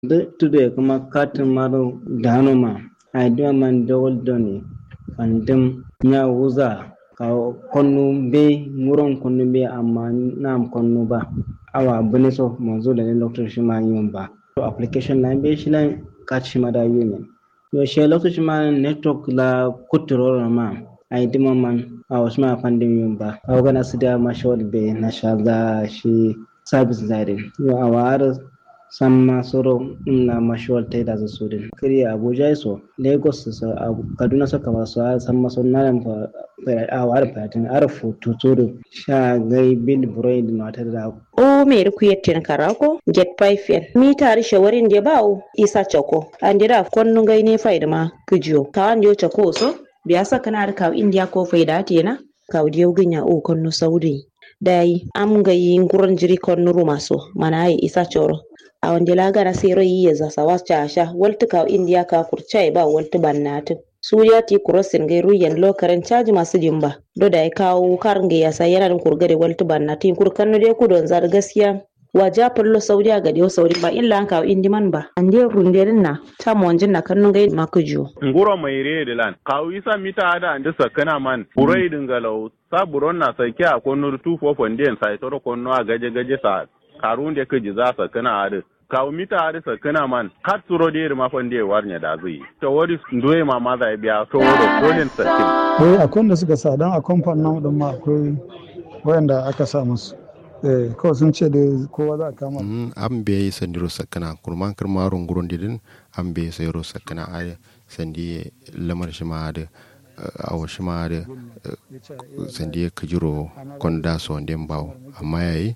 de tude kuma katin maro danoma ai duma man dawol doni fandum nya wuza ka konnu be muron konnu be amma nam konnu ba awa bune so manzo da ne lokacin shi ma yin ba to application na be shi lan ka shi ma da yumin yo she lokacin ma network la kuturo ma ai duma man a wasu ma fandum yin ba a gana su da mashawar be na sha za shi service zarin yo a wa'ar samma soro na mashawar ta da su din kiri abuja so lagos so kaduna so kama so samma so na ran fa a war fatin arfu tuturu sha gai bil braid na ta da o me ri kuyetten karako jet pipe mi tari shawarin de bawo isa choko andira konnu gai ne faida ma kujiyo kawan yo choko so biya saka na ka india ko faida tena ka diyo ginya o konnu saudi dai am gai nguron jiri konnu rumaso mana ai isa choro a wanda lagara sai rai ya zasa wacce sha walta ka indiya ka kurcai ba walta bannatu suriya ti kurosin gai ruyan lokaren caji masu jimba do da ya kawo karin ga yasa yana da kurgare walta bannatu kurkan no dai kudon zar gaskiya waja fallo saudiya ga dio saudi ba illa an kawo indiman ba an dai runderin na ta mu wanjin na kannun gai makujo nguro mai re de lan kawo isa mita ada ande sakana man burai dingalau sa buron na sake a konur 2 4 sai toro konno a gaje gaje sa karun da kaji za sa kana ade kawo mita ade sa kana man har turo de ma fan de warnya da zai to wori ndoye ma ma zai biya to woro kolin sakin eh akwai da suka sa dan a kamfanin namu din ma akwai wayanda aka sa musu eh kawai sun ce da kowa za a kama an be sandiro sakana kurman kirmarun gurun didin an be sayro sakana a sandi lamar shi ma da awo shi ma da sandi kajiro konda so ndem bawo amma yayi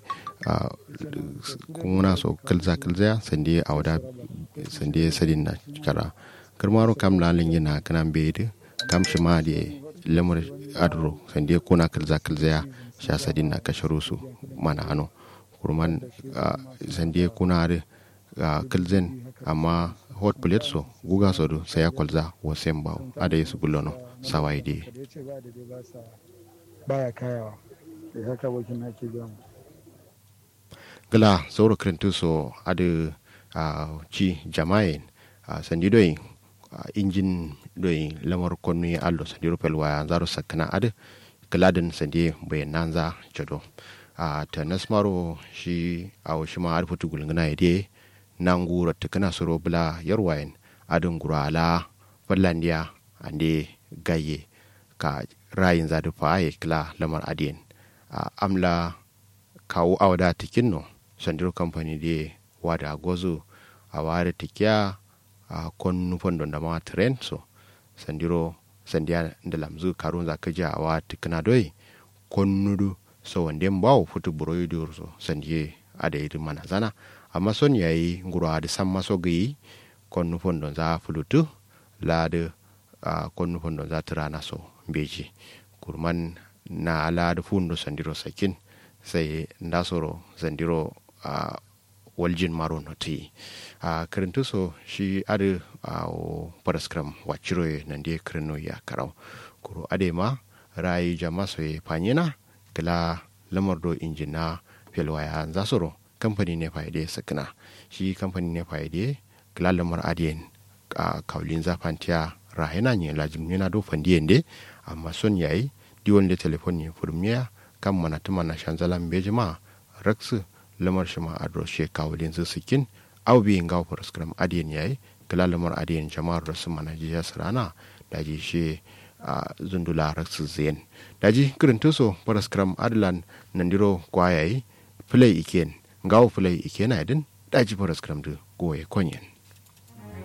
kuna so kalza kalza sandi awda sandi sadin na kara kirmaro kam lalin yana kana be kam shi ma da lamar adro sandi kuna kalza kalza sha sadin na kasharu su mana hano kurman sandi kuna da kalzen amma hot plate so guga so do saya kwalza wa semba ada yesu gulono sawai de baya kayawa da haka wakin ake gamu gala sauro krentu so ada ci jama'in sandi doyin injin doyin lamar konu allo sandi rupel waya zaro sakana ada galadin sandi bayan nanza jado ta nasmaro shi a shi ma arfutu gulguna ya de nan gura ta kana soro bula yarwayen adin gura ala fallandiya ande gaye ka rayin zadu fa ya kila lamar adiyan amla kawo awada tikin no sandiro company de wada gozo a wada tikiya a kon nufan don da ma trend so sandiro sandiya da lamzu karun za ka ja wa tikina doi kon nudu so wande mbawo futu buroyi dur so sandiye ada iri mana zana amma son yayi nguro ada samma so gayi kon nufon don za fulutu lada uh, kon nufon don za tirana so beji kurman na ala da fundo sandiro sakin sai ndasoro sandiro uh, waljin maro no ti a uh, kirintu so shi ade a uh, paraskram wachiro nan de kirino ya karau kuro ade ma rayi jama so ye panyina kila lamar do injina felwaya zasoro kamfani ne faide sakina shi kamfani ne faide kila lamar adiyen a uh, kaulin zafantiya rahina ne lajim yana do fandiyen de amma son yayi diwon da telefon ne furmiya kan mana tuma na shanzalan bejima raksu lamar shi ma adro she kawulin su sikin au bi ngaw program adiyen yayi kala lamar adiyen jama'ar rasu mana jiya sarana daji she a zundula raksu zen daji kirin tuso program adlan nandiro kwayayi play iken ngaw play ikena idin daji program du goye konyen